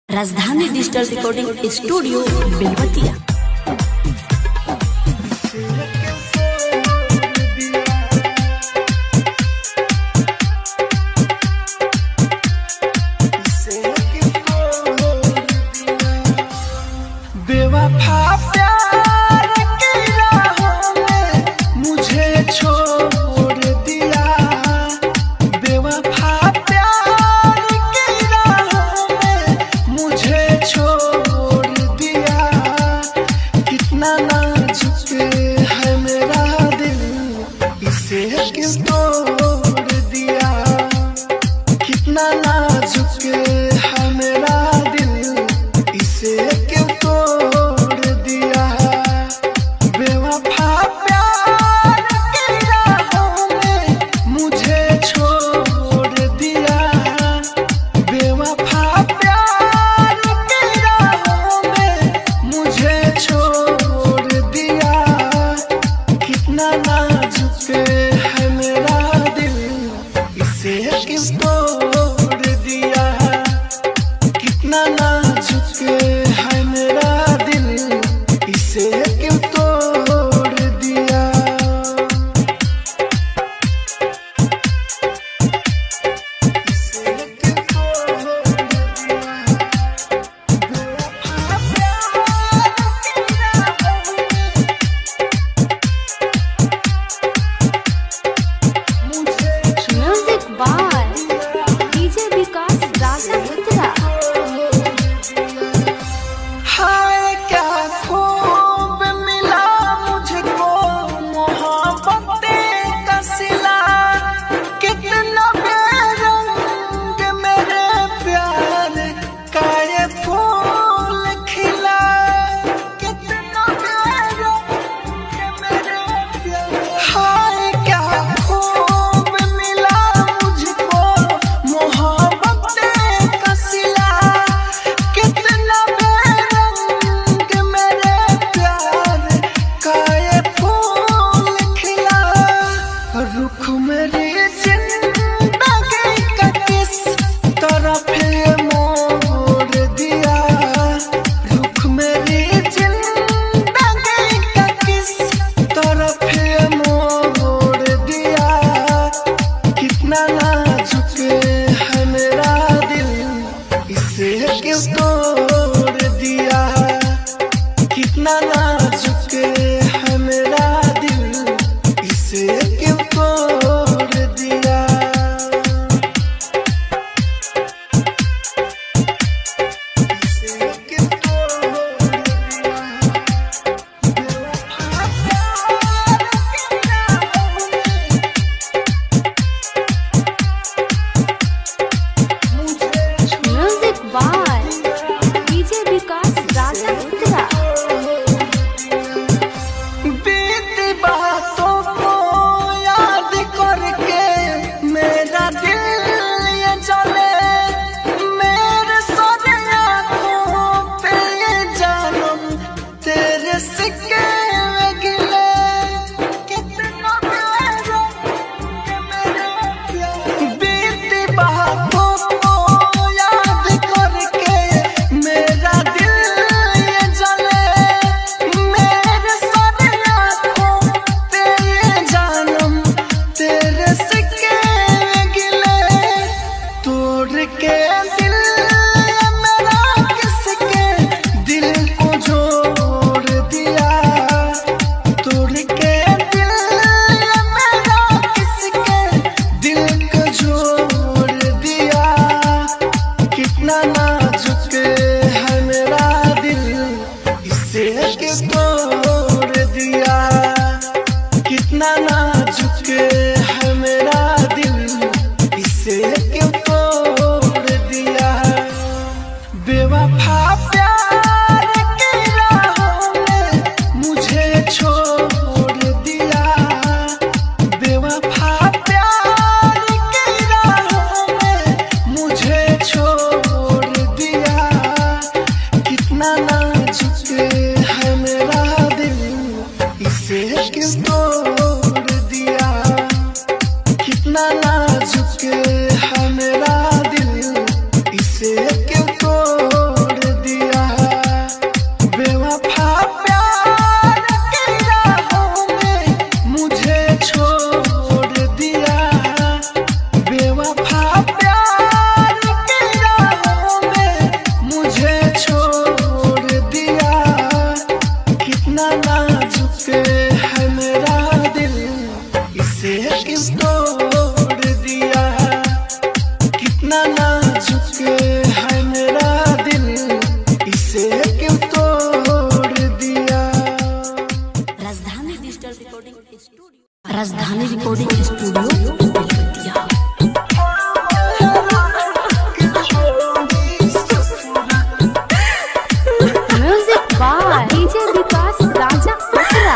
राजधानी digital recording studio Belwatia बेवफा प्यार की राहों में मुझे छोड़ दिया बेवफा प्यार की राहों में मुझे छोड़ दिया कितना नाजुक है मेरा दिल इसे क्यों तोड़ दिया कितना नाजुक है मेरा दिल इसे क्यों तोड़ दिया बेवफा प्यार की राहों में मुझे छोड़ दिया बेवफा प्यार की राहों में मुझे छोड़ दिया कितना नाजुक है मेरा दिल इसे क्यों तोड़ दिया कितना नाजुक है मेरा दिल इसे क्यों तोड़ दिया इसे क्यों तोड़ दिया बेवफा प्यार की राहों में मुझे music by DJ Vikas Raja Uttara हाय क्या खूब मिला मुझको मोहब्बत का सिला कितना बेरंग मेरे प्यार का ये फूल खिला कितना बेरंग मेरे प्यार हाय क्या खूब मिला मुझको मोहब्बत का सिला कितना बेरंग मेरे प्यार का ये फूल खिला रुख मेरी जिंदगी का किस तरफ ये मोड़ दिया रुख मेरी जिंदगी का किस तरफ ये मोड़ दिया कितना नाजुक है मेरा दिल इसे क्यों तोड़ दिया कितना नाजुक है मेरा दिल इसे क्यों तोड़ दिया इसे क्यों तोड़ दिया बेवफा प्यार की राहों में मुझे music by DJ Vikas Raja Uttara recording studio Belwatiya music by DJ Vikas Raja Uttara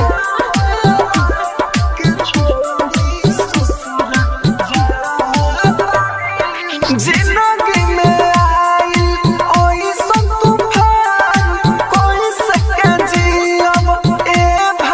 जिंदगी में आई ओइसन तूफान कोई सके जियब ए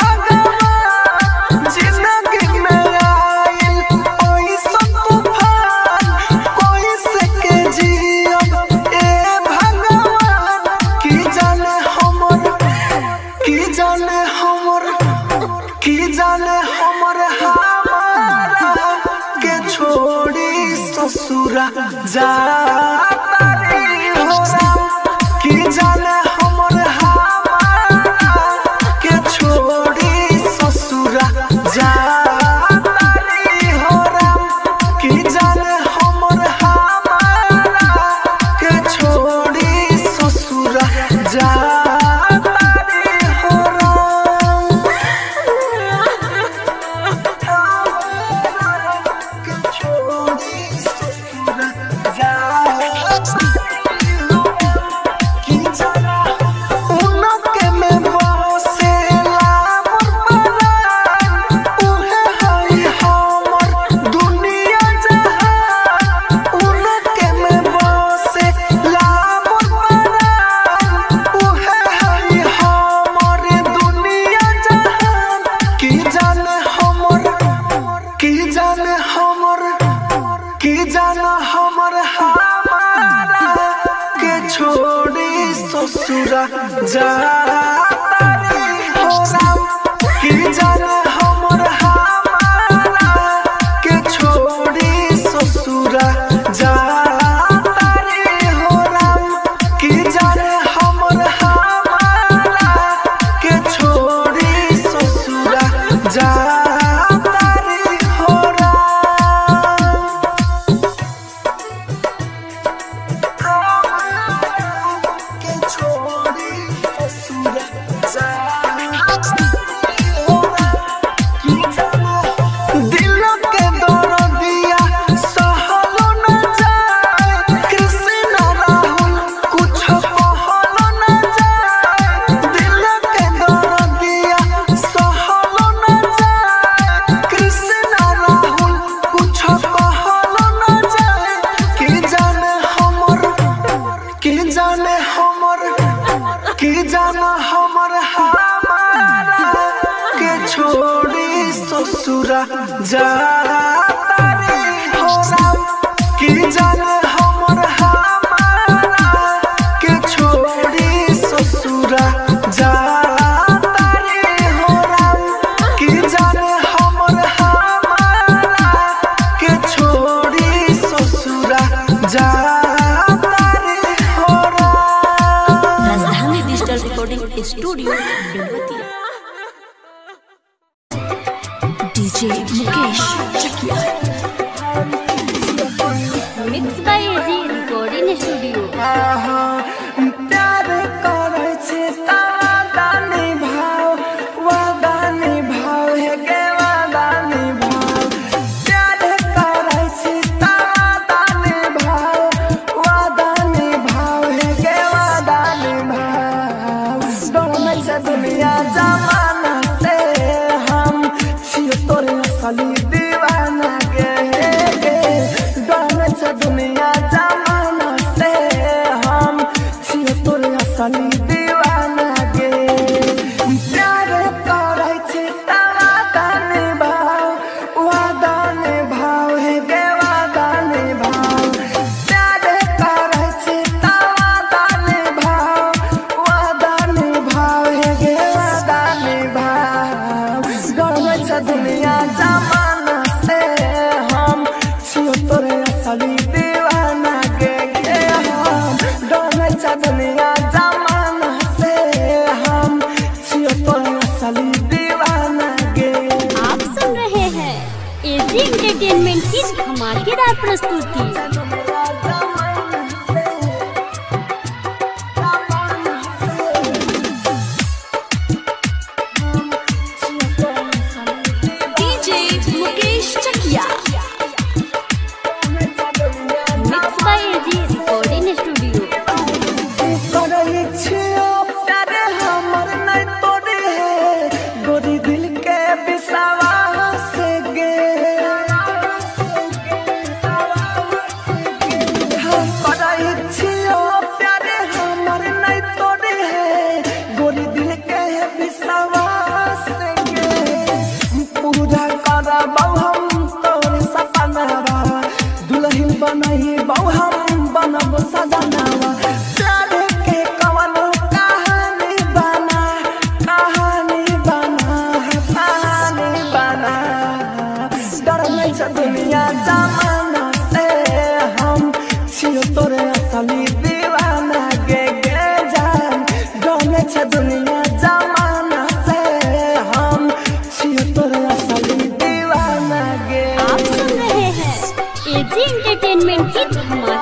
भगवान जिंदगी में आई ओइसन तूफान कोई सके जियब ए भगवान की जाने हमर की जाने हमर की जाने हमर हमारा के छोड़ी ससुरा जाता रे होरा की जाने हमर हमारा के छोड़ी ससुरा जाता रे होरा की जाने हमर हमारा के छोड़ी ससुरा जाता रे होरा की जाने हमर की जाने हमर की जाने हमर हमारा के छोड़ी ससुरा जाता रे होरा की जाने हमर हमारा के छोड़ी ससुरा जाता रे होरा की जाने हमर हमारा के छोड़ी ससुरा जाता रे होरा के छोड़ी ससुरा जाता रे होरा की जाने दिल के दर्दिया सहलो न जाए कृष्ण राहुल कुछ कहलो न जाए दिल के दर्दिया सहलो न जाए कृष्ण राहुल कुछ कहलो न जाए की जाने हमर की जाने हमर की जाने हमर हमारा के छोड़ी ससुरा जाता रे होरा की जाने हमर हमारा के छोड़ी ससुरा जाता रे होरा की जाने हमर हमारा के छोड़ी ससुरा जाता रे होरा Rajdhani digital recording studio Belwatiya DJ Mukesh Chakia mix by AG recording studio प्यार करै छै वादा निभाव वादा निभाव हे गे वादा निभाव प्यार करै छै वादा निभाव वादा निभाव हे गे वादा निभाव डोमै छै दुनिया जमाना से हम छियो तोरे असली दीवाना गे गे डोमै छै दुनिया जमाना से हम छियो तोरे असली दीवाना गे प्यार करै छै वादा निभाव वादा निभाव हे गे वादा निभाव प्यार करै छै वादा निभाव वादा निभाव हे गे वादा निभाव डरै छ दुनिया जमाना से हम छियो तोरे असली दीवाना गे गे हम डरै छ दुनिया जमाना से हम छियो तोरे असली दीवाना गे आप सुन रहे हैं एजी एंटरटेनमेंट की धमाकेदार प्रस्तुति डीजे मुकेश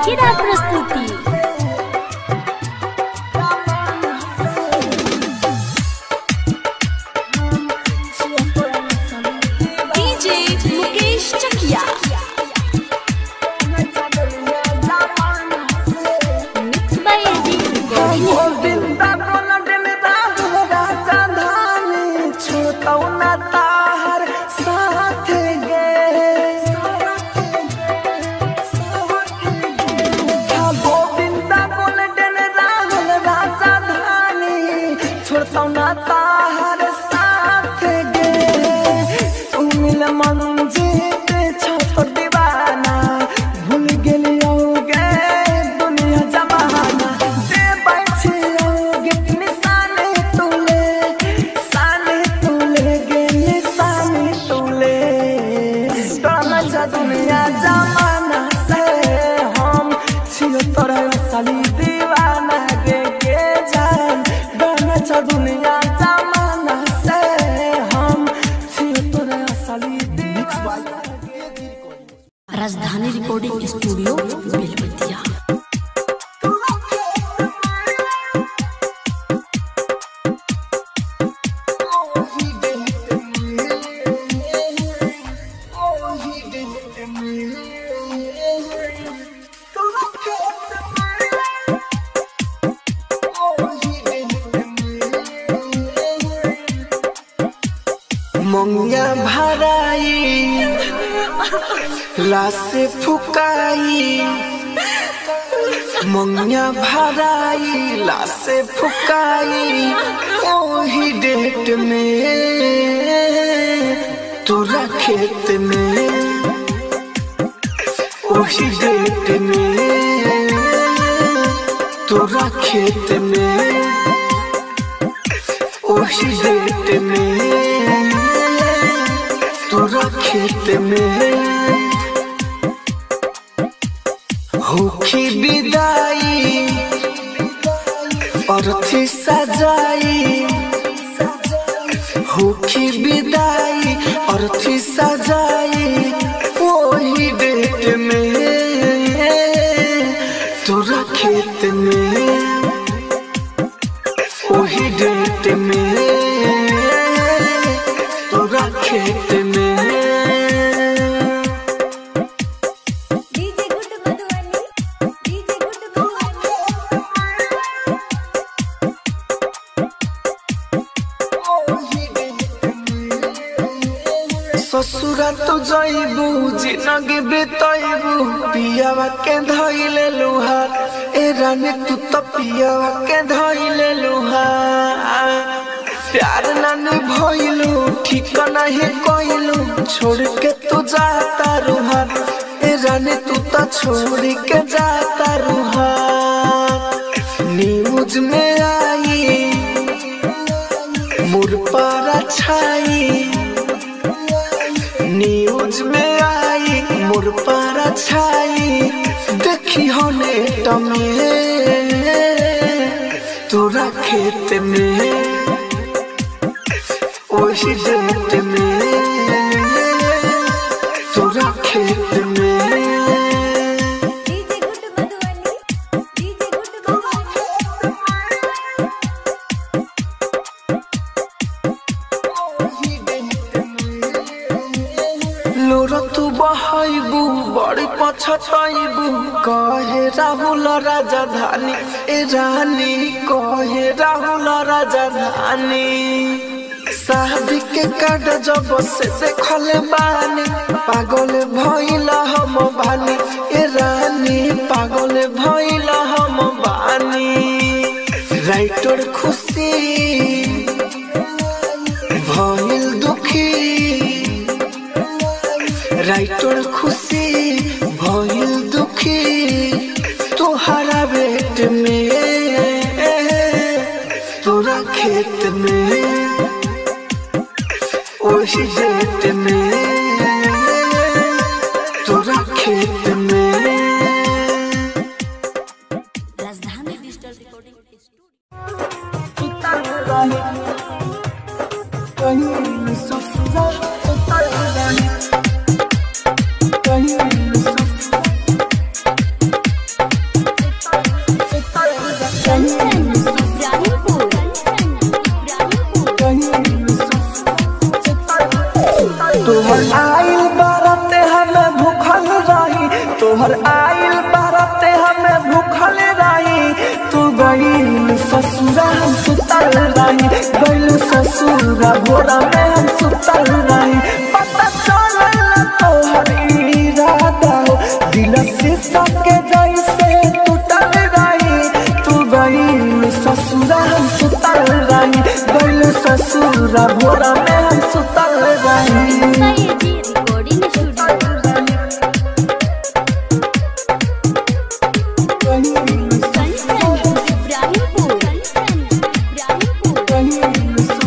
धमाकेदार प्रस्तुति DJ Mukesh Chakia mix by AG recording Govinda बोलड में राहुल राजा धानी छूटौ न ताहर साथ गे हाँ, गोविंदा बोलड में राहुल राजा धानी छूटौ न ताहर साथ गे सुमिल मंजीत छोट दीवाना भूल गेलियौ गे दुनिया जमाना दे बैठी गे निशाने तुले साने तुले गे निशाने तुले तोरा जा दुनिया जमाना से हम छियो तोरा असली दीवाना गे गे जान गाना चा दुनिया जमाना से हम छियो तोरा असली दीवाना राजधानी रिकॉर्डिंग स्टूडियो बेलबतिया मंगिया भराई लाश फुकाई मंगिया भराई लाश फुकाई ओही डेट में तोरा खेत में ओही डेट में तोरा खेत में ओही डेट में तोरा खेत में होखी विदाई अर्थी सजाई होखी विदाई अर्थी सजाई वही डेट में तोरा खेत में वही डेट में तोरा खेत में DJ good Madhubani DJ good Madhubani ससुरा तो जइबू जिनगी बितइबू पियावा के धइले लुहार ए रानी तू तो पियावा के धइले लुहार प्यार नानी भइलू ठीक नहीं कइलू छोड़ के तू जाता रुहार ए रानी तू तो छोड़ के जाता रुहार न्यूज में आई मुर पर छाई न्यूज में आई मोर पर छाई देखी होने टमे तोरा खेत में वही डेट में तोरा खेत में DJ good Madhubani DJ good Madhubani लोर तू बहाइबू बड़ी पछताइबू कहे राहुल राजधानी ए रानी कहे राहुल राजधानी शादी के कार्ड जब से देखले बानी पागल भइल हम बानी ए रानी पागल भइल हम बानी राइटर खुशी भइल दुखी राइटर खुशी भइल दुखी तोहरा बेट में तोरा खेत में ओही डेट में तोरा खेत में राजधानी डिजिटल रिकॉर्डिंग कहीं ससुरा उतर गई कहीं ससुरा गईल ससुरा हम सुतल रही गईल ससुरा भोरा में हम सुतल रही पता चलल तोहर इरादा हो दिल से सके जैसे टूटल रही तू गईल ससुरा हम सुतल रही गईल ससुरा भोरा में हम सुतल रही एजी रिकॉर्डिंग स्टूडियो कंचन इब्राहिमपुर कंचन इब्राहिमपुर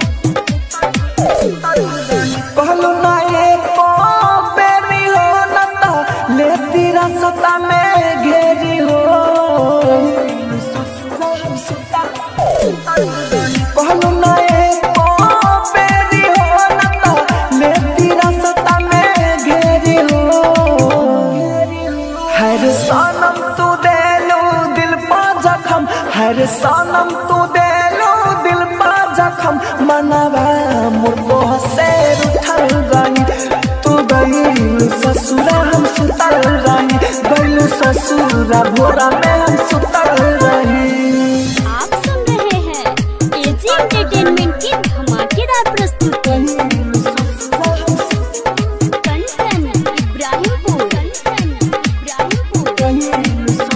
कहलू ना एको बेरी हो न तो लेती रसता में घेरी हो कहलू ना एको बेरी हो न तो लेती रसता में घेरी हो हर सनम तू देलू दिल पा जखम हर सनम तू देलू दिल पा जखम मनवा मुर्गो से उठल रही तू गईल ससुरा हम सुतल रही गईल ससुरा भोरा में हम सुतल रही आप सुन रहे हैं एजी एंटरटेनमेंट की धमाकेदार प्रस्तुति कंचन इब्राहिमपुर कंचन इब्राहिमपुर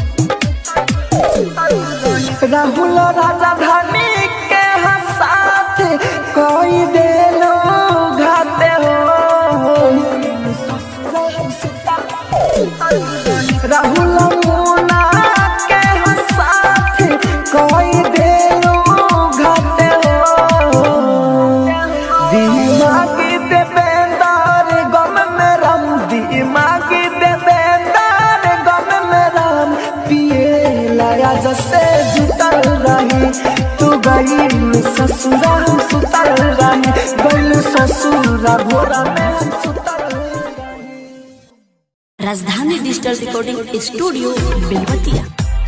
राहुल राजधानी के साथ कोई देलो घाते हो राहुल मुना के साथ कोई देलो घाते हो दिमागी देवेंदार गम में रम दिमागी देवेंदार गम में रम पिए लाया जसे जुटल रही तू गई ससुरा हम सुतल रही गई ससुरा भोरा में हम सुतल रही राजधानी डिजिटल रिकॉर्डिंग स्टूडियो बेलवतिया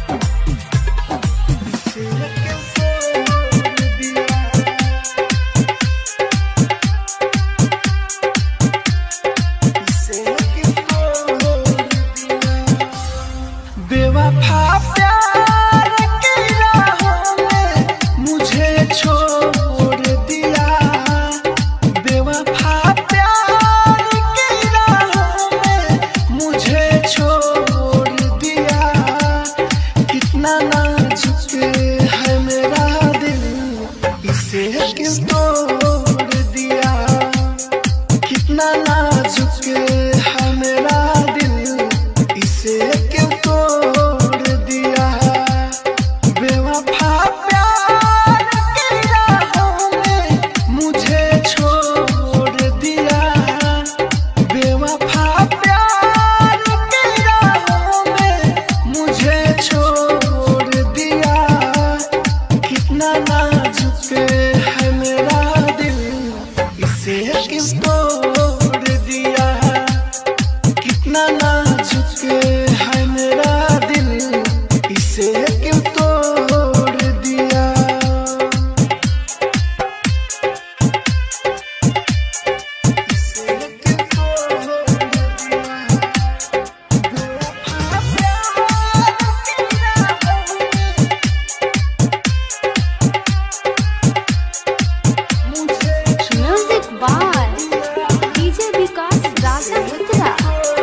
बेवफा प्यार की राहों में मुझे छोड़ दिया बेवफा प्यार की राहों में मुझे छोड़ दिया कितना नाजुक है मेरा दिल इसे क्यों तोड़ दिया कितना नाजुक है मेरा दिल इसे क्यों तोड़ दिया बेवफा प्यार की राहों में मुझे छोड़ दिया बेवफा प्यार की राहों में मुझे छोड़ दिया कितना नाजुक है मेरा दिल इसे क्यों तोड़ दिया कितना नाजुक है मेरा दिल इसे क्यों तोड़ दिया इसे क्यों तोड़ दिया बेवफा प्यार की राहों में मुझे music by DJ Vikas Raja Uttara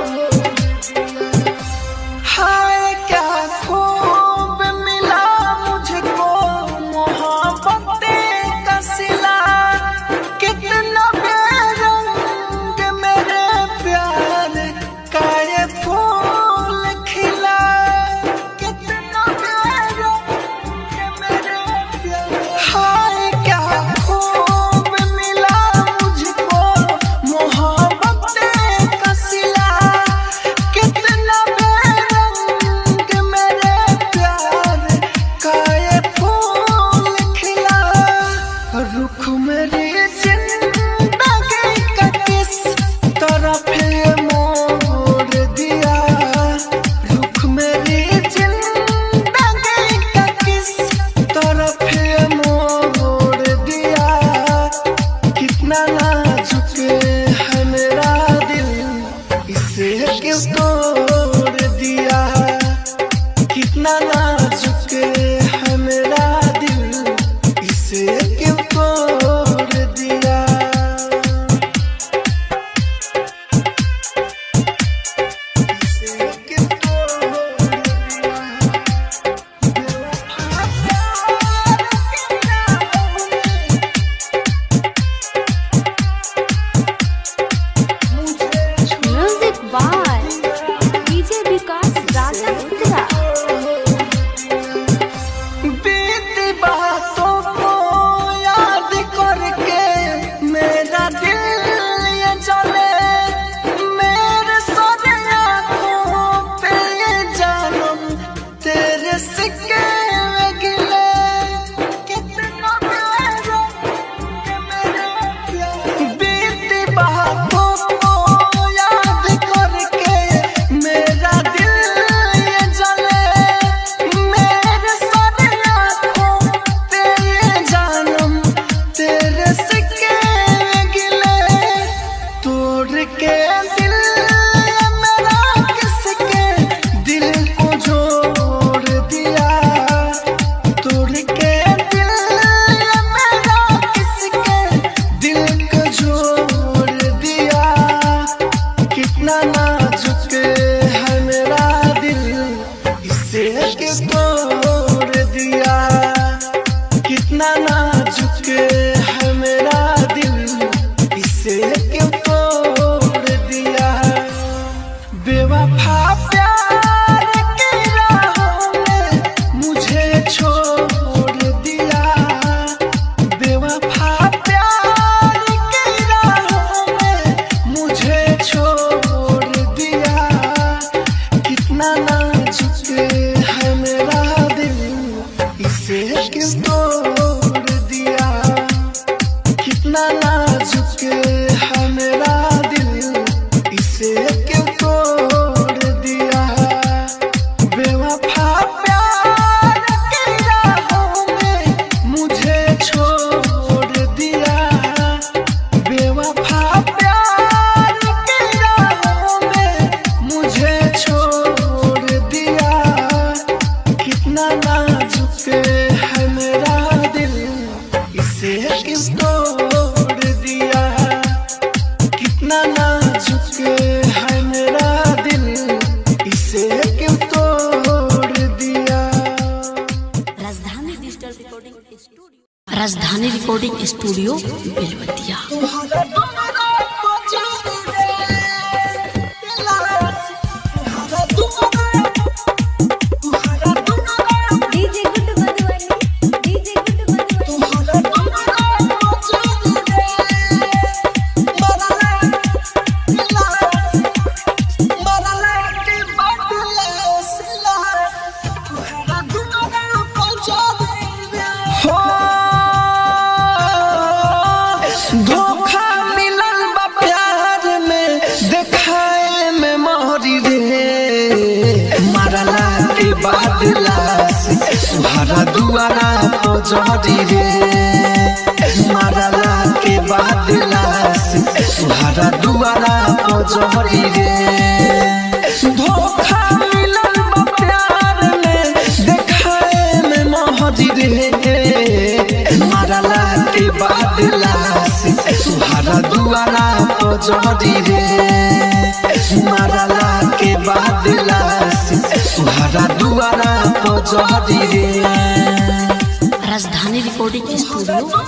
हाय क्या खूब मिला छोड़ दिया बेवफा प्यार के राहों में मुझे छोड़ दिया कितना नाजुक है मेरा दिल इसे क्यों तोड़ दिया कितना नाजुक है मेरा दिल इसे क्यों तोड़ दिया बेवफा प्यार के राहों में मुझे छोड़ दिया बेवफा प्यार के राहों में मुझे छोड़ दिया कितना नाजुक है मेरा दिल इसे किस तोड़ दिया कितना नाजुक है मेरा दिल इसे क्यों तोड़ दिया Rajdhani digital recording studio Rajdhani recording studio Belwatiya DJ good Madhubani DJ good Madhubani हो धोखा मिलल बा प्यार में देखाए में मोहरी रे मारला के बाद लाश तुम्हारा दुआरा पजरी रे मारला के बाद लाश तुम्हारा दुआरा पजरी रे धोखा मिलल बा प्यार में देखाए में मोहरी रे मारला के बाद लाश तुम्हारा दुआरा पजरी रे मारला के बाद लाश तुम्हारा दुआरा पजरी रे Rajdhani recording studio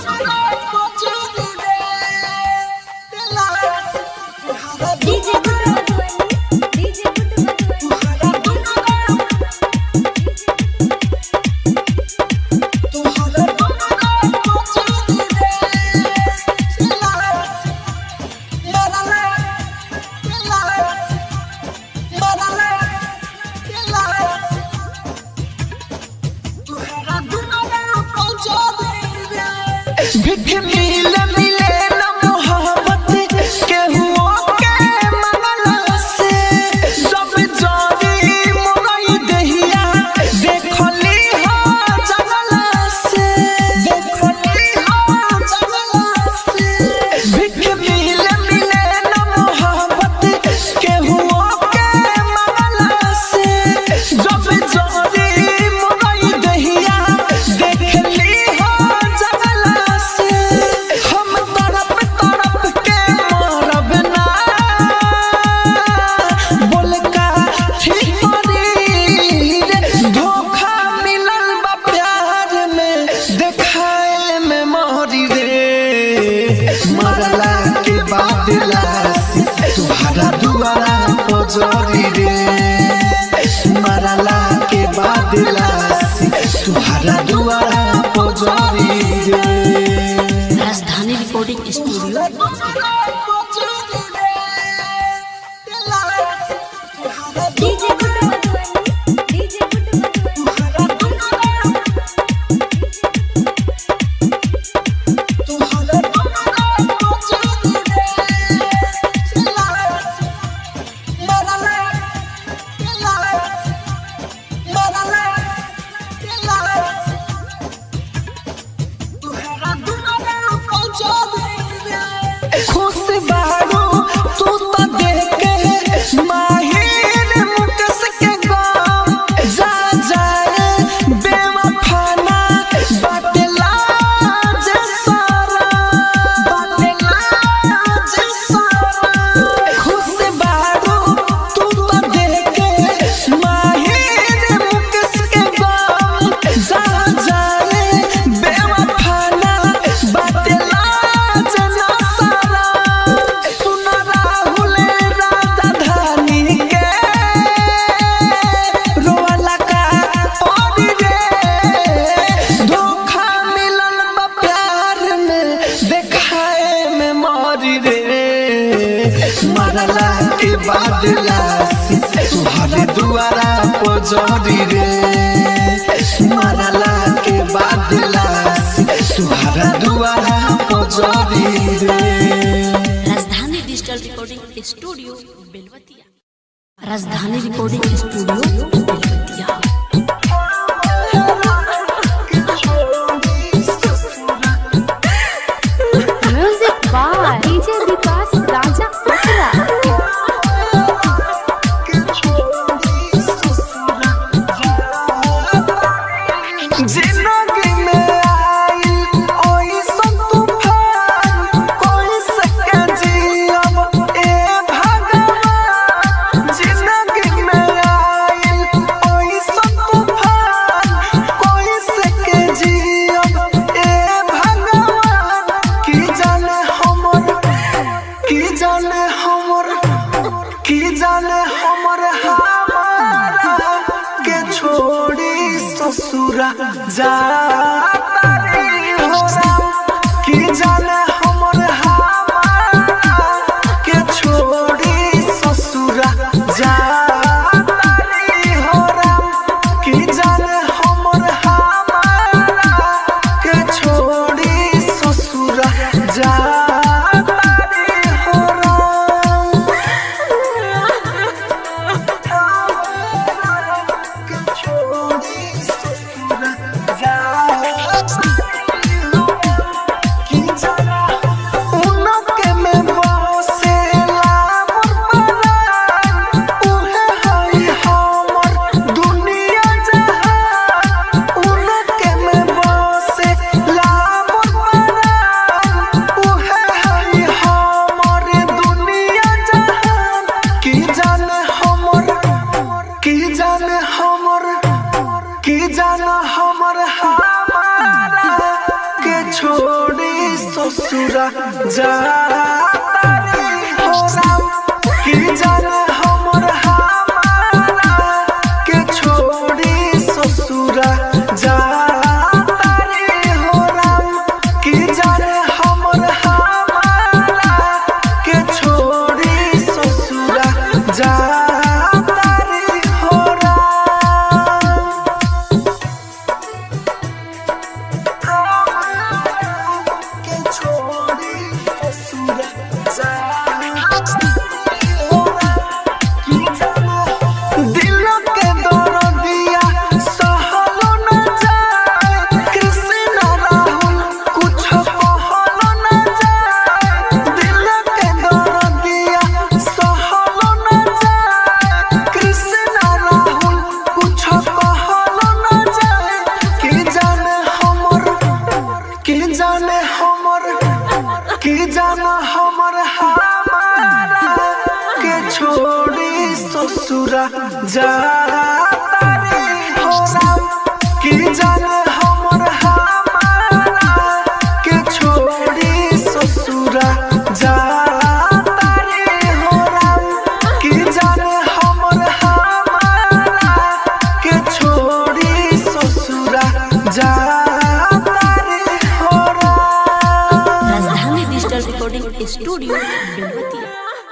DJ good Madhubani DJ good भिख मिले मिले न मोहब्बत केहू के मंगला से जब जानी मोरई दहिया देखली हो जंगला से देखली हो जंगला से भिख मिले मिले न मोहब्बत केहू के मंगला से जब जानी मोरई दहिया देखली हो जंगला से हम तड़प तड़प के मरब ना बोल का ठीक करी रे धोखा मिलल बा प्यार में देखाए में मोहरी रे मरला के बाद लाश तुम्हारा दुआरा पजरी रे मरला के बाद लाश तुम्हारा दुआरा पजरी रे Rajdhani recording studio DJ good Madhubani DJ good Madhubani Motherland, पजरी रे मरला के बाद लाश तुहरा दुआरा पजरी रे राजधानी digital recording studio Belwatiya Rajdhani recording studio Belwatiya music by DJ Vikas Raja असरा जिंदगी में आई ओइसन तूफान कोई सके जियब ए भगवान जिंदगी में आई ओइसन तूफान कोई सके जियब ए भगवान की जाने हमर की जाने हमर की जाने हमर हमारा के छोड़ी ससुरा जाता रे हो राम की जाने हमर हमारा के छोड़ी ससुरा जाता रे हो राम की जाने हमर हमारा के छोड़ी ससुरा जाता रे हो राम की जाने हमर की जाने हमर की जाने हमर हमारा के छोड़ी ससुरा जाता रे हो राम की जाने हमर हमारा के छोड़ी ससुरा जाता रे हो राम की जाने हमर हमारा के छोड़ी ससुरा जाता रे हो राम के छोड़ी ससुरा जाता रे हो राम दिल के दर्दिया सहलो न जाए कृष्ण राहुल कुछ कहलो न जाए दिल के दर्दिया सहलो न जाए कृष्ण राहुल कुछ कहलो न जाए के जाने हमर के जाने हमर के जाने हमर हमारा के छोड़ी ससुरा जाता रे हो राम के जाने हमर हमारा के छोड़ी ससुरा जाता रे हो राम के जाने हमर हमारा के छोड़ी ससुरा जाता रे हो राम राजधानी डिजिटल रिकॉर्डिंग स्टूडियो बेलवतिया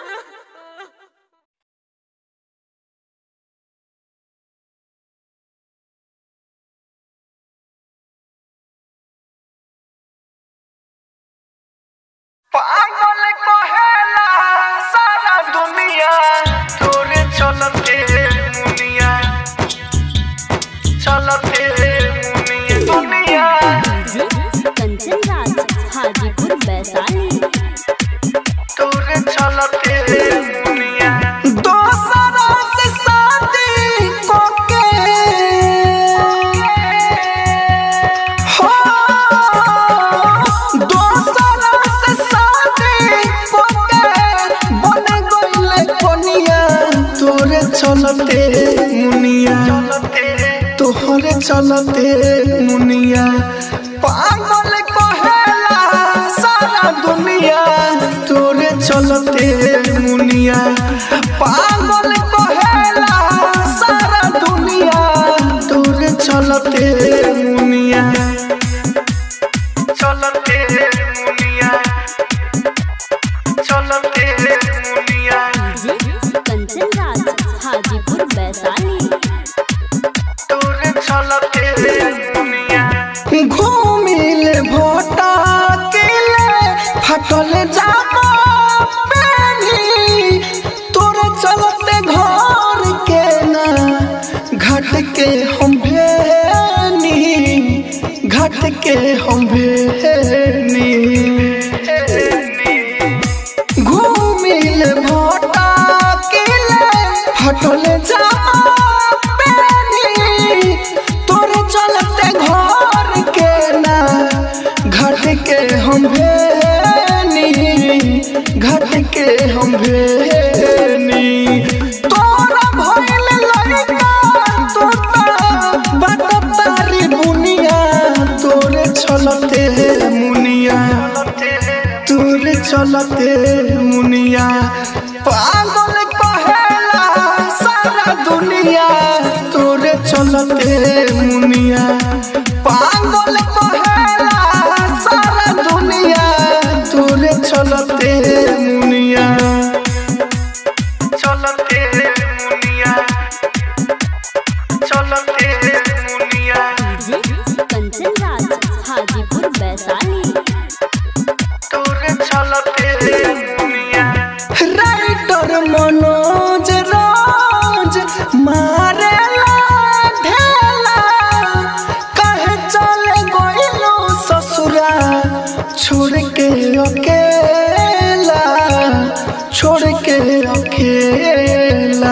पागल कहेला सारा दुनिया तोरे चलते मुनिया चलते मुनिया दुनिया डीजे कंचन राज हाजीपुर वैशाली तोरे चलते मुनिया दोसरा से शादी कोके हो दोसरा से शादी कोके बन गइले कोनिया तोरे चलते मुनिया तोहरे चलते मुनिया पागल कहेला सारा दुनिया तोरे चलते मुनिया पागल कहेला सारा दुनिया तोरे चलते मुनिया चलते मुनिया चलते मुनिया डीजे कंचन राज हाजीपुर वैशाली घूमिल भोटा किले फटल जामा पेनी तोरे चलते घर के ना घाट के हम भेनी घाट के हम भेनी घूमिल भोटा किले फटल जामा पेनी तोरे चलते घर के ना घाट के हम भेनी घाट के हम भेनी तोरा भइल लड़का तोता बात तारी बुनिया तोरे चलते मुनिया तोरे चलते मुनिया पागल कहेला सारा दुनिया तोरे चलते मुनिया पागल कहेला सारा दुनिया तोरे चलते मुनिया चलते मुनिया चलते मुनिया डीजे कंचन राज हाजीपुर वैशाली तोरे चलते दुनिया राइटर मनोज राज मारेला ढेला कहे चले गइलो ससुरा छोड़ के अकेला छोड़ के अकेला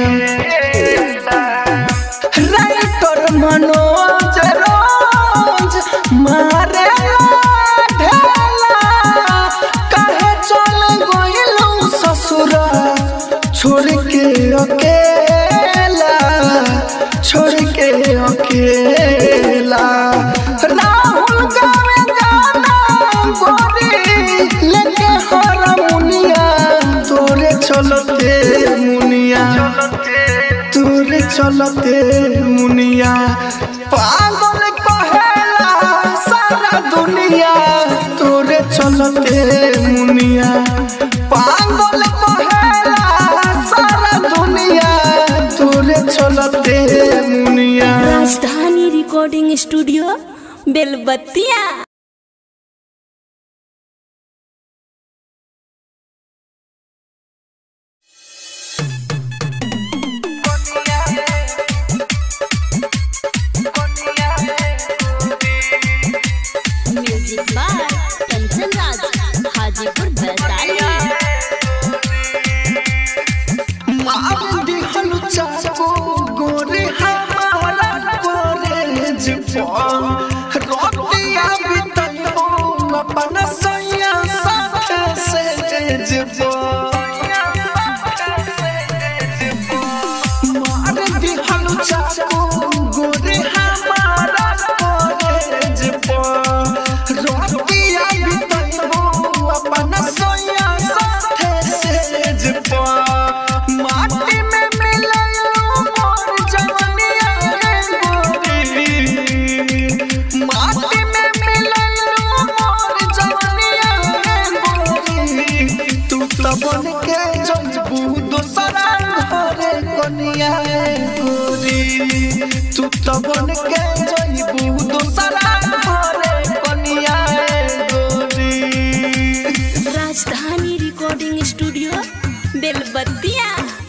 राइटर मनोज रोज मारे ढेला कहे चल गइलू ससुरा छोड़ के अकेला छोड़ के अकेला राहुल गावे गाना गोरी लेके हरमुनिया तोरे चलते मुनिया तोरे चलते मुनिया पागल कहेला सारा दुनिया तोरे चलते मुनिया पागल कहेला सारा दुनिया तोरे चलते मुनिया Rajdhani recording studio Belbattiya music by Kanchan Raj Hajipur Vaishali मार दिहल चाको गोरे हमारा कॉलेज पर रोटिया बितलो अपन सैया साथे से मार दिहल चाको गोरे हमारा कॉलेज पर रोटिया बितलो अपन सैया साथे से माटी में मिललो मोर जवनिया गोरी माटी में मिललो मोर जवनिया गोरी तू तो बन के जजबू दोसरा घरे कनिया गोरी तू तो बन के जजबू दोसरा घरे कनिया गोरी Rajdhani recording studio Belbattiya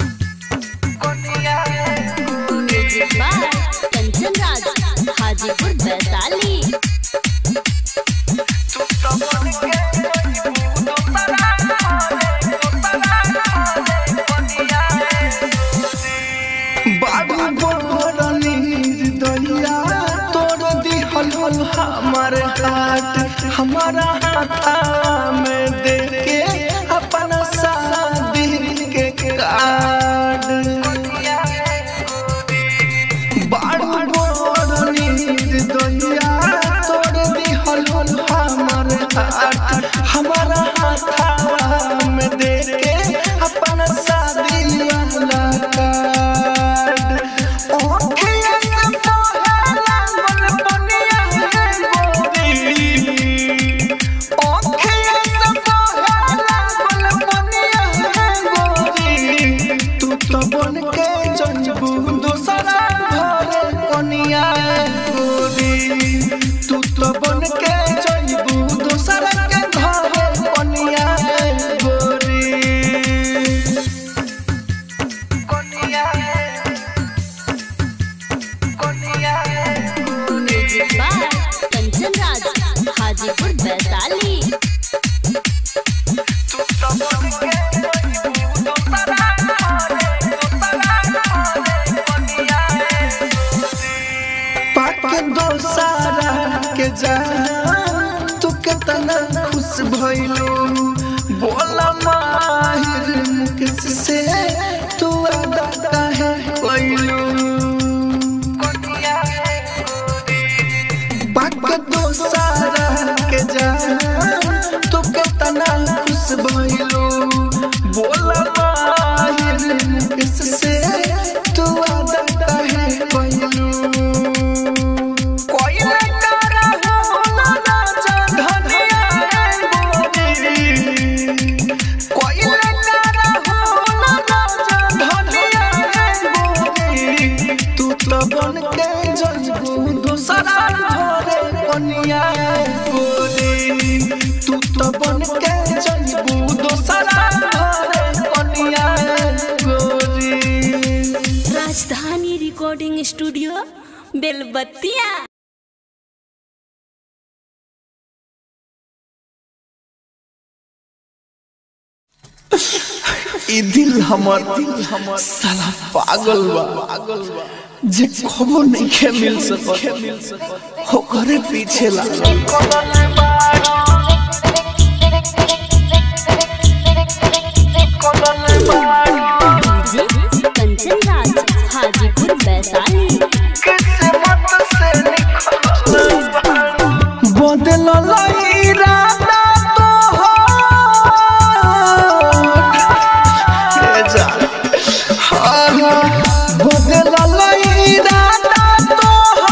music by Kanchan Raj Hajipur Vaishali बाबू बोरनी दैया तोड़ दिहल हल हमर हाथ हमारा हाथा में दे के अपन शादी के कार्ड बाबू बोरनी दैया तोड़ दिहल हल हमर हाथ हमारा हाथा में दे के अपन शादी वाला कार्ड ओठिया से पहला मन बनिया गोरी ओठिया से पहला जा तू कितना खुश भइलू बोला माहिर मुकेश से तू अदा काहे कइलू बाक दोसारा के जा तू कितना खुश भइलू बोला माहिर मुकेश से तू अदा काहे कइलू कोई न करा हो ना ना धनिया गोरी कोई न करा हो ना ना धनिया गोरी तू तो बन के जजबू दूसरा घरे कनिया गोरी तू तो बन के जजबू दूसरा घरे कनिया गोरी राजधानी रिकॉर्डिंग स्टूडियो बेलबत्तिया ई दिल हमर दिल हमर साला पागल बा पागल बा जे खबर नहीं के मिल सकत ओकरे पीछे लागल डीजे कंचन राज हाजीपुर वैशाली बदल इरादा तो बदल इरादा तो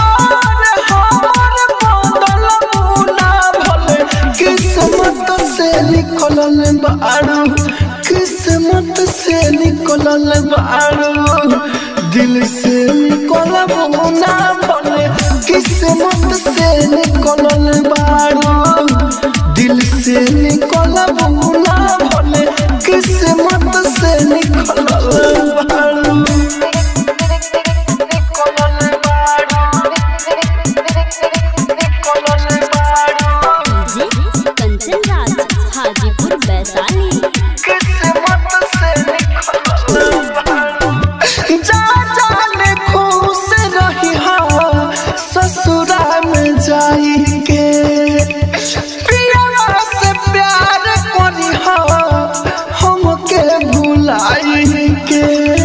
हमर बदल मुना भले किस्मत से निकलल बारू किस्मत से निकलल बारू दिल से निकलब ना भले किस्मत से निकलल बारू दिल से निकलब ना भले किस्मत से निकलल बारू डीजे कंचन राज हाजीपुर वैशाली जा जाने खुश रही हाँ ससुरा में जाई के पियवा से प्यार करी हाँ हमके भुलाई के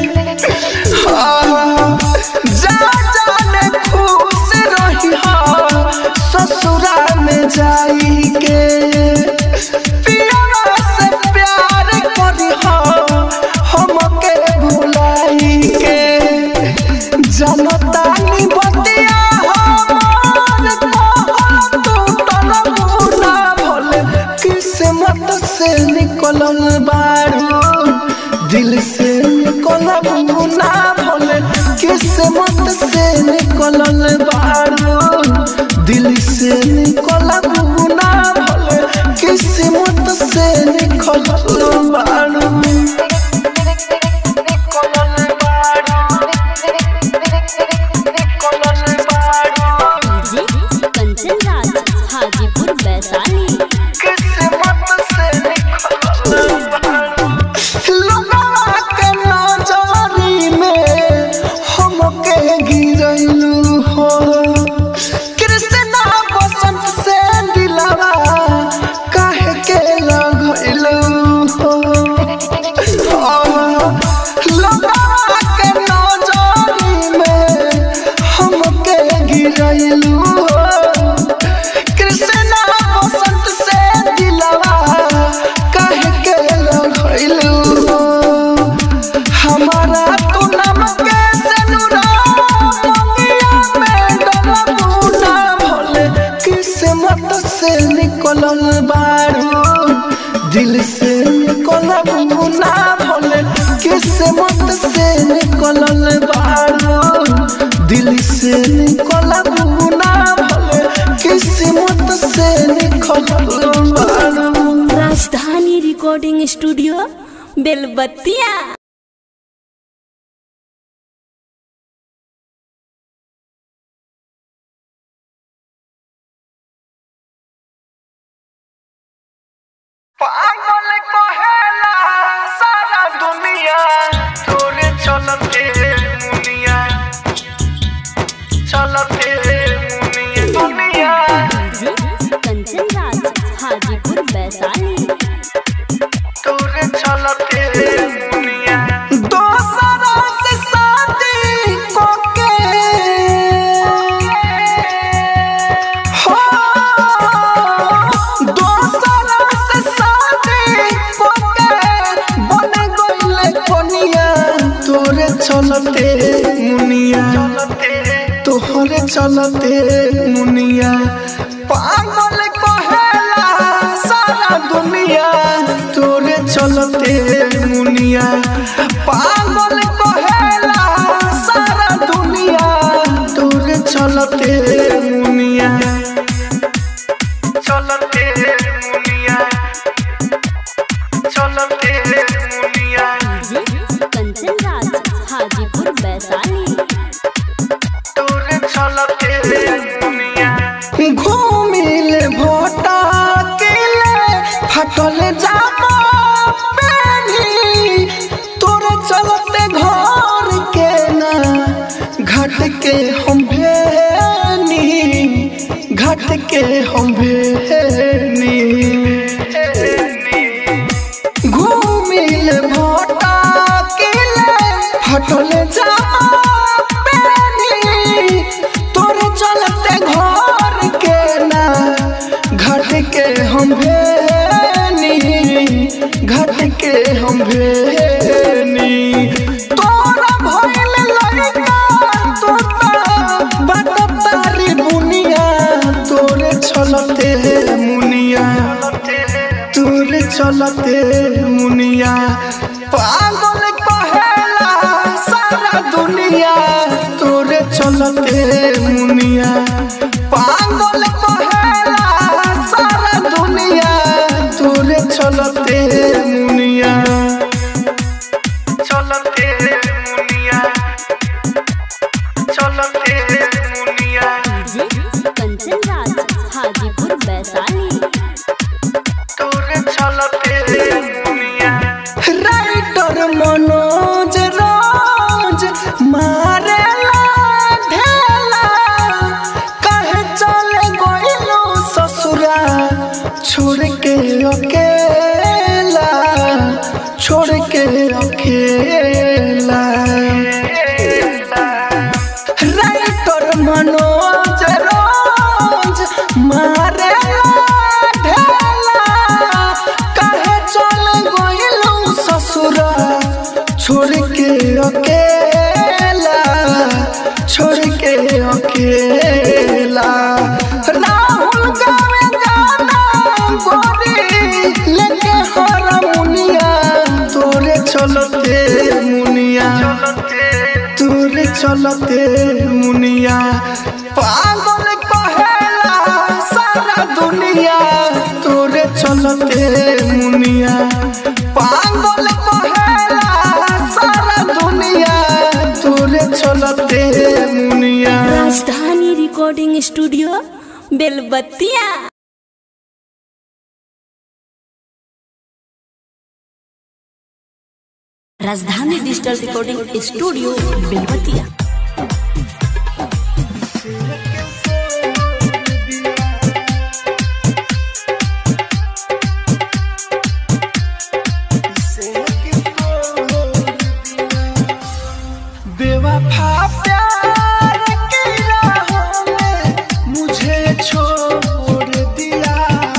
हाँ, जा जाने खुश रही हाँ ससुरा में जाई के पियवा से प्यार करी हाँ हमके भुलाई के जनतानी बतिया हमार कहल टूटल मुना भले किस्मत से निकलल बारू दिल से निकलल मुना भले किस्मत से निकलल बारू दिल से निकलल मुना भले किस्मत से निकलल बारू डीजे कंचन राज हाजीपुर वैशाली लोगवा के नजरी में हमके गिरैलू हो कृष्णा बसंत से दिलवा काहे के लगैलू हो लोगवा के नजरी में हमके गिरैलू हो कृष्णा बसंत से दिलवा काहे के लगैलू हमारा तू नाम के सनुरा मंगिया में डरबू ना भले किस्मत से निकलल बारू दिल से निकलबू ना भले किस्मत से निकलल बारू दिल से निकलबू ना भले किस्मत से निकलल बारू राजधानी रिकॉर्डिंग स्टूडियो बेलबत्तिया पागल कहेला सारा दुनिया तोरे चलते मुनिया चलते मुनिया दुनिया चलते मुनिया तोहरे चलते मुनिया पागल कहेला सारा दुनिया तोरे चलते मुनिया पागल कहेला सारा दुनिया तोरे चलते मुनिया चलते मुनिया चलते मुनिया डीजे कंचन राज हाजीपुर वैशाली तोरे चलते मुनिया घूमिल भोटा किले फटल जामा पेनी तोरे चलते घर के ना घाट के हम भेनी घाट के हम भेनी घूमिल भोटा किले फटल जामा पेनी तोरे चलते घर के ना घाट के हम भेनी घाट के हम भेनी तोरा भइल लड़का तोता बात तारी बुनिया तोरे चलते मुनिया तोरे चलते मुनिया पागल कहेला सारा दुनिया तोरे चलते मुनिया पागल कहेला सारा दुनिया तोरे चलते मुनिया चलते मुनिया चलते मुनिया डीजे कंचन राज हाजीपुर वैशाली तोरे चलते दुनिया राइटर मनोज राज मारेला ढेला कहे चले गइलो ससुरा छोड़ के अकेला छोड़ के अकेला राइटर मनोज रोज मारे ढेला कहे चल गइलू ससुरा छोड़ के अकेला छोड़ के अकेला राहुल गावे गाना गोरी लेके हरमुनिया तोरे चलते मुनिया तोरे चलते मुनिया पागल कहेला सारा दुनिया तोरे चलते मुनिया पागल कहेला सारा दुनिया तोरे चलते मुनिया राजधानी रिकॉर्डिंग स्टूडियो बेलबत्तिया राजधानी डिजिटल रिकॉर्डिंग स्टूडियो बेलबत्तिया बेवफा प्यार की राहों में मुझे छोड़ दिया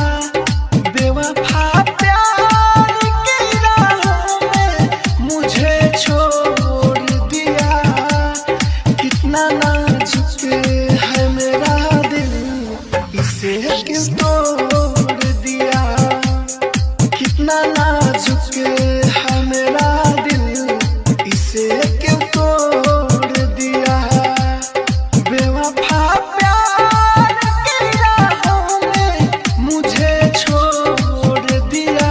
बेवफा प्यार की राहों में मुझे छोड़ दिया कितना नाजुक है मेरा दिल इसे क्यों तोड़ दिया कितना नाजुक है मेरा दिल इसे क्यों तोड़ दिया बेवफा प्यार की राहों में मुझे छोड़ दिया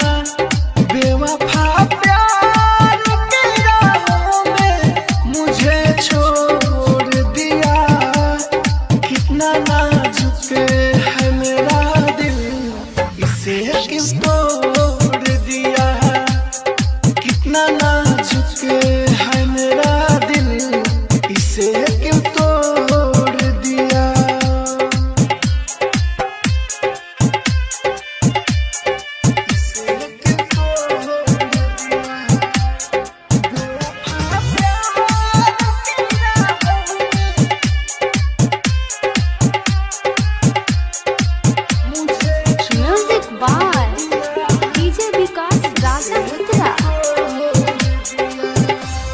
बेवफा प्यार की राहों में मुझे छोड़ दिया कितना नाजुक है मेरा दिल इसे क्यों तोड़ दिया कितना नाजुक है मेरा दिल इसे क्यों तोड़ दिया इसे क्यों तोड़ दिया बेवफा प्यार की राहों में मुझे music by DJ Vikas Raja मित्रा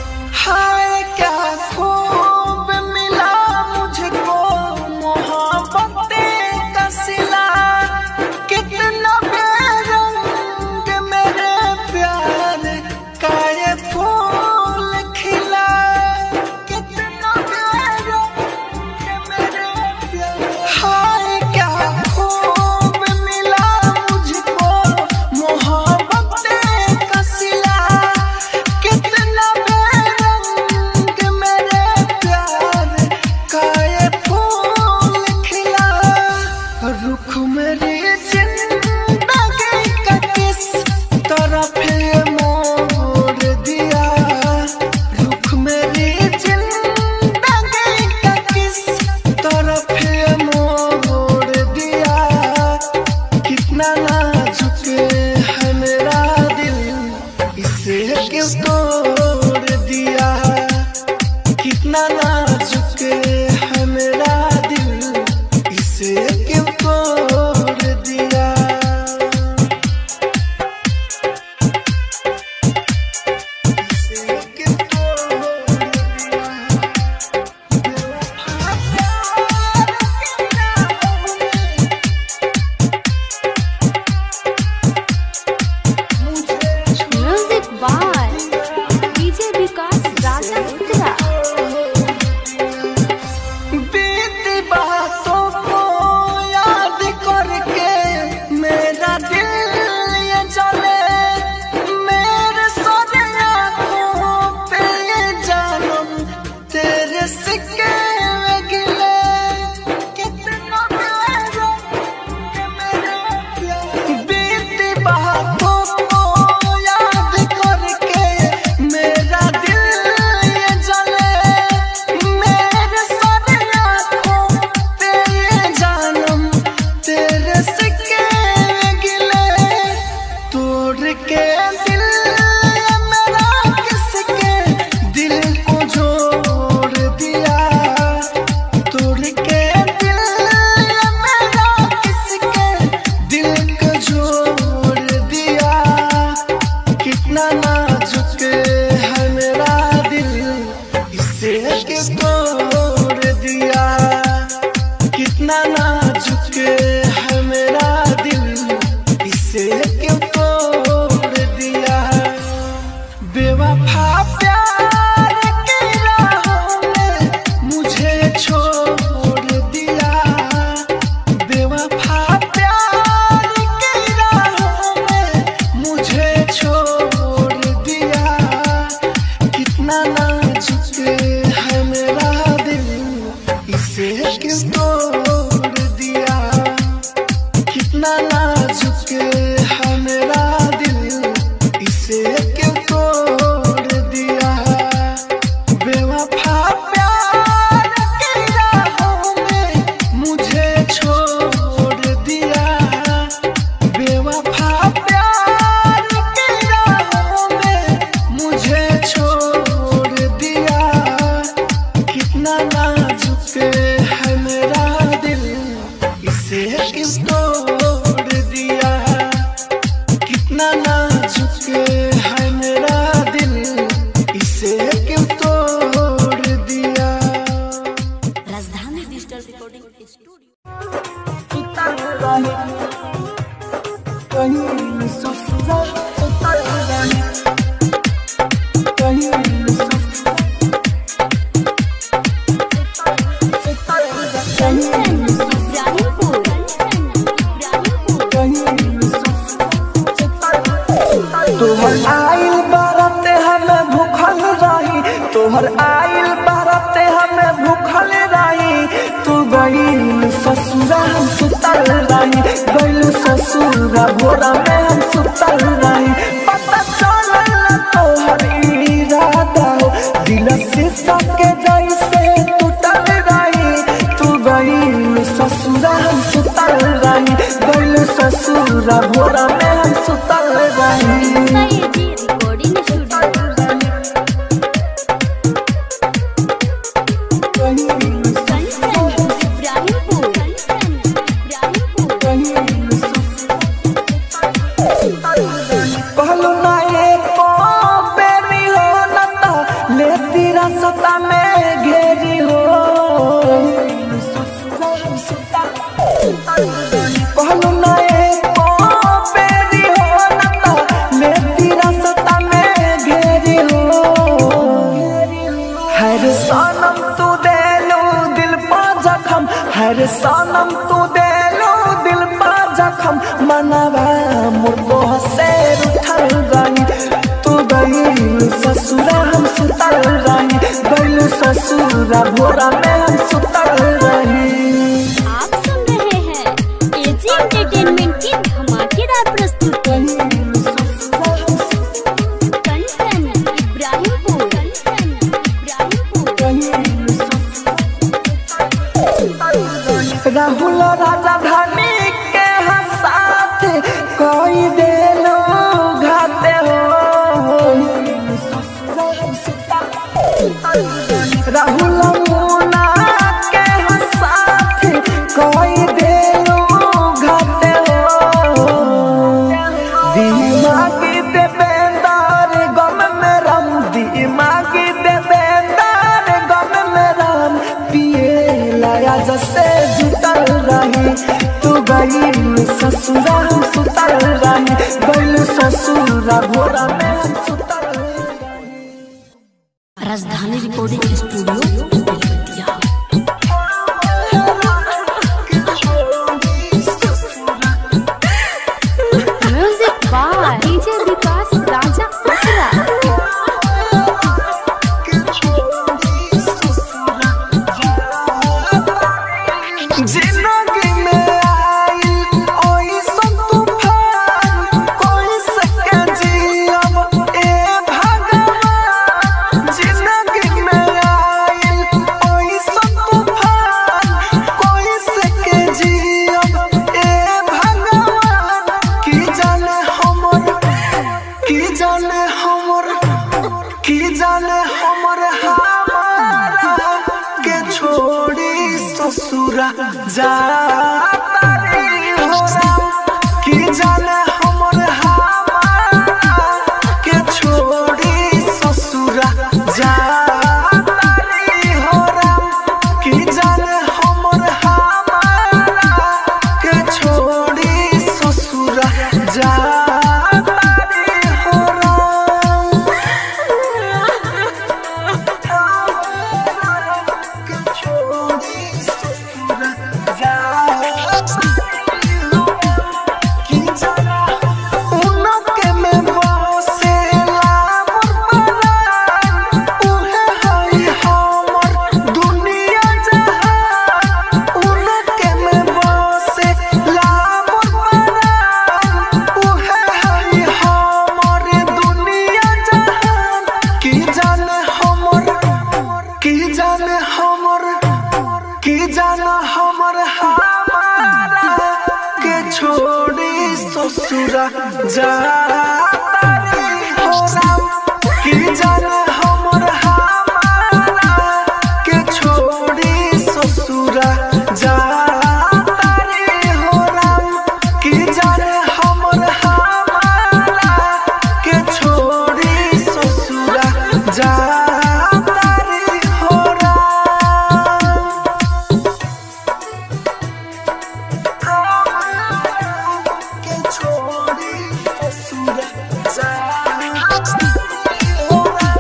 रुख मेरी जिंदगी का किस तरफ मोड़ दिया रुख मेरी जिंदगी का किस तरफ मोड़ दिया कितना नाजुक है मेरा दिल इसे क्यों तोड़ दिया कितना नाजुक है मेरा दिल इसे क्यों तोड़ दिया इसे क्यों तोड़ दिया music by DJ Vikas Raja उत्तरा बीती बातों को याद करके मेरा दिल ये जले मेरे सारे आँखों पे ये जानम तेरे सिक्के में गिले कितना प्यारा है मेरा प्यार बीती बातों को याद करके मेरा दिल ये जले मेरे सारे आँखों पे ये जानम तेरे सिक्के गिले तोड़ के दिल ये मेरा किसके दिल को जोड़ दिया तोड़ के दिल ये मेरा किसके दिल को जोड़ दिया कितना नाजुक है मेरा दिल इसे के तोड़ दिया कितना नाजुक है मेरा दिल इसे क्यों तोड़ दिया बेवफा प्यार की राहों में मुझे छोड़ दिया बेवफा प्यार की राहों में मुझे छोड़ दिया कितना नाजुक है मेरा दिल इसे क्यों तोड़ दिया कितना नाजुक है मेरा दिल इसे क्यों तोड़ दिया बेवफा प्यार की राहों में मुझे छोड़ दिया बेवफा प्यार की राहों में मुझे छोड़ दिया कितना नाजुक है मेरा दिल इसे किस तोड़ दिया कितना नाजुक है मेरा दिल इसे क्यों तोड़ दिया राजधानी डिजिटल रिकॉर्डिंग स्टूडियो कहीं ससुरा सुतर रही कहीं ससुरा सुतर रही कंचन इब्राहिमपुर इब्राहिमपुर तोहर आइल बारत हमें भूखल रही तोहर आइल बारत हमें भूखल रही तू गईल ससुरा हम सुतल रही गईल ससुरा भोरा में हम सुतल रही पता चलल तोहर इरादा हो दिल से सबके जैसे टूटल रही तू गईल ससुरा हम सुतल रही गईल ससुरा भोरा में हम सुतल रही जी रिकॉर्डिंग स्टूडियो कंचन इब्राहिमपुर कंचन इब्राहिमपुर कहलू ना एको बेरी हो न तो लेती रास्ता में घेरी हो कहलू ना एको बेरी हो न तो लेती रास्ता में घेरी हो हर सनम तू देलू दिल पा जखम हर सनम तू देलू दिल पा जखम मनवा मुर्गो से उठल रही तू गई ससुरा हम सुतल रही गई ससुरा भोरा में हम सुतल रही आप सुन रहे हैं एंटरटेनमेंट की धमाकेदार प्रस्तुति कंचन इब्राहिमपुर कंचन इब्राहिमपुर राहुल राजधानी के साथ कोई देलो घाते हो राहुल मुना के साथ कोई देलो घाते हो दिमागी देवेंदार गम में रम दिमागी देवेंदार गम में रम पिए लाया जसे जुटल रही तू गई ससुरा सुतल रही गई ससुरा भोरा में सुतल रही Rajdhani recording studio Belwatiya music by DJ Vikas Raja असरा जिंदगी में आई ओइसन तूफान कोई सके जियब ए भगवान जिंदगी में आई ओइसन तूफान कोई सके जियब ए भगवान की जाने हमर की जाने हमर की जाने हमर हमारा के छोड़ी ससुरा जाता रे होरा की जाने हमर हमारा के छोड़ी ससुरा जाता रे होरा की जाने हमर हमारा के छोड़ी ससुरा जाता रे होरा की जाने हमर की जाने हमर की जाने हमर हमारा के छोड़ी ससुरा जाता रे होरा की जाने हमर हमारा के छोड़ी ससुरा जाता रे होरा की जाने हमर हमारा के छोड़ी ससुरा जाता रे होरा के छोड़ी ससुरा जाता रे होरा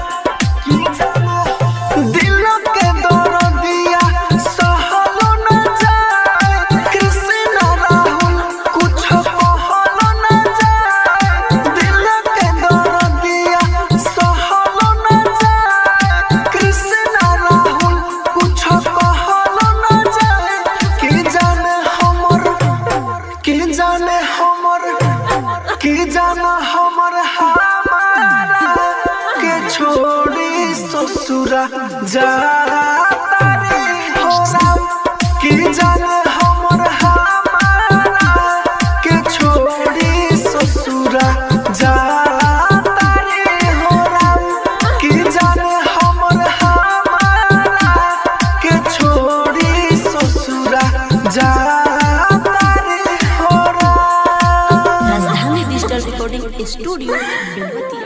दिल के दर्दिया सहलो न जाए कृष्ण राहुल कुछ कहलो न जाए दिल के दर्दिया सहलो न जाए कृष्ण राहुल कुछ कहलो न जाए की जाने हमर की जाने हमर की जाने हमर हमारा के छोड़ी ससुरा जाता रे होरा की जाने हमर हमारा के छोड़ी ससुरा जाता रे होरा की जाने हमर हमारा के छोड़ी ससुरा जाता रे होरा Rajdhani digital recording studio Belwatiya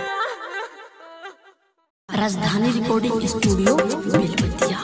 Rajdhani recording studio Belwatia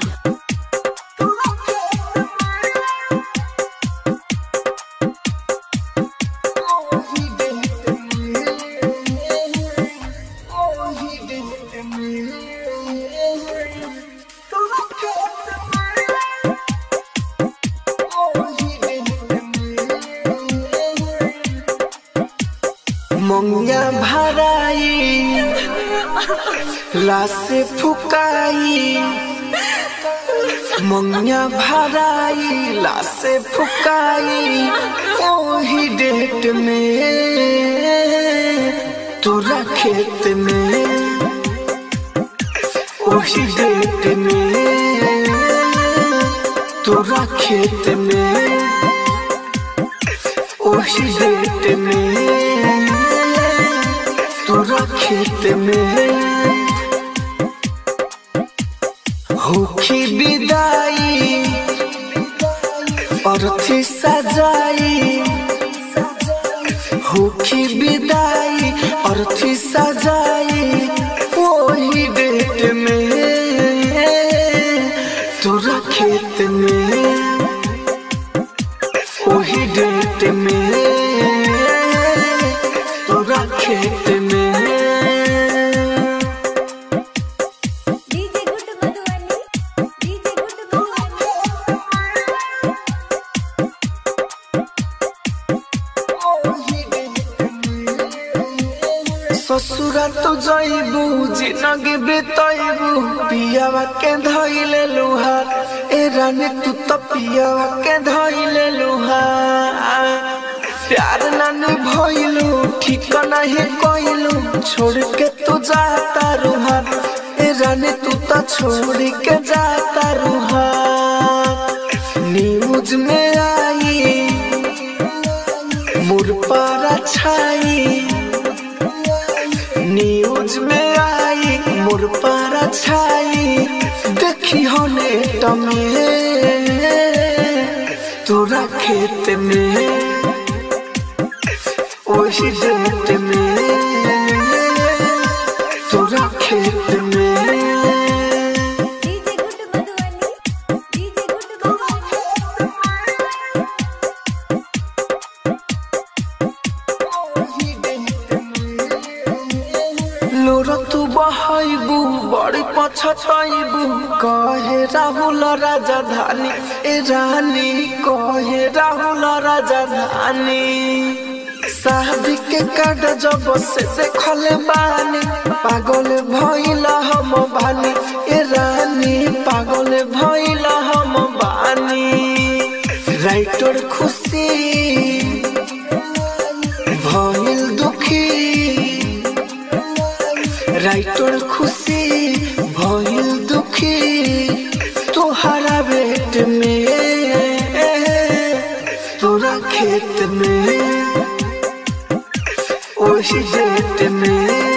मंगिया भराई लासे फुकाई मंगिया भराई लासे फुकाई ओ वही डेट में तोरा खेत में वही डेट में तोरा खेत में वही डेट में तोरा खेत में होखी विदाई अर्थी सजाई होखी विदाई अर्थी सजाई वही डेट में तोरा खेत में वही डेट में तोरा खेत में DJ good Madhubani DJ good Madhubani ससुरा तो जइबू जिनगी बितइबू पियावा के धइले लुहार ए रानी तू तो पियावा के धइले लुहार प्यार नानी भइलू ठीक नहीं कइलू छोड़ के तू जाता रुहार ए रानी तू तो छोड़ के जाता रुहार न्यूज में आई मुर पर छाई न्यूज में आई मोर पर छाई देखी होने टमे तोरा खेत में वही डेट में तोरा खेत में DJ good Madhubani DJ good Madhubani लोर तू बहाइबू बड़ी पछताइबू कहे राहुल राजधानी ए रानी कहे राहुल राजधानी शादी के कार्ड जब से देखल बानी पागल भइल हम बानी ए रानी पागल भइल हम बानी राइटर खुशी भइल दुखी राइटर खुशी भइल दुखी तोहरा बेट में तोरा खेत में वही डेट में